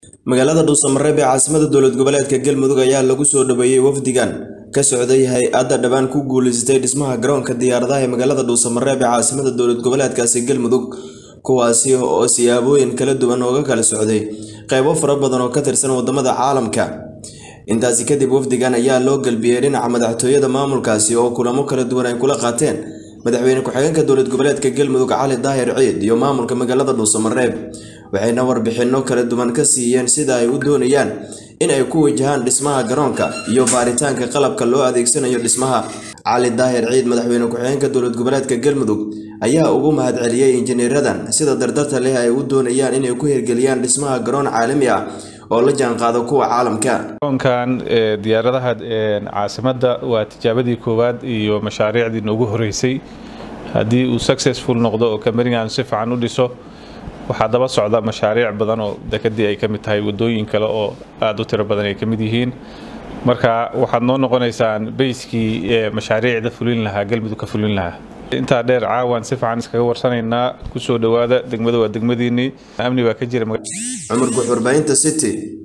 magaalada dhuusamareeb ee caasimada dowlad goboleedka galmudug ayaa lagu soo dhaweeyey wafdigan ka socday hay-adda dhawaan ku guuleysatay dhismaha garoonka diyaaradaha ee magaalada dhuusamareeb ee caasimada dowlad goboleedkaasi galmudug kuwaasi oo siyaabooyin kala duwan ooga kala socday qeybo fara badan oo ka tirsan wadamada caalamka intaasi kadib wafdigan ayaa loo galbiyey dhinaca madaxtooyada maamulkaasi oo kulamo kala duwan ay kula qaateen madaxweyne ku-xigeenka dowlad goboleedka galmudug cali daahir ciid iyo maamulka magaalada dhuusamareeb waxayna warbixinno kala duwan ka siiyeen sida ay u doonayaan in ay ku wajahaan dhismaha garoonka iyo baaritaanka qalabka loo adeegsanayo dhismaha cali daahir ciid madaxweyne ku-xigeenka dowlad goboleedka galmudug ayaa ugu mahadceliyey injineeradan sida dardarta leh ay u doonayaan inay ku hirgeliyaan dhismaha garoon caalami ah oo la jaanqaado kuwa caalamka garoonkan diyaaradaha caasimadda waa tijaabadii koowaad iyo mashaariicdii noogu horeysay haddii uu successful noqdo oo kambanigan si fiican u dhiso waxaa daba socda mashaariic badan oo dekadii ay ka mid tahay wadooyin kale oo aada u tiro badan ay ka mid yihiin marka waxaad noo noqonaysaan bayskii mashaariicda fulin lahaa galmudug ka fulin lahaa intaa dheer caawan si fiican iskaga warsanaynaa kusoo dhowaada degmada waa degmadiinii amni baa ka jira cumar guux warbaahinta city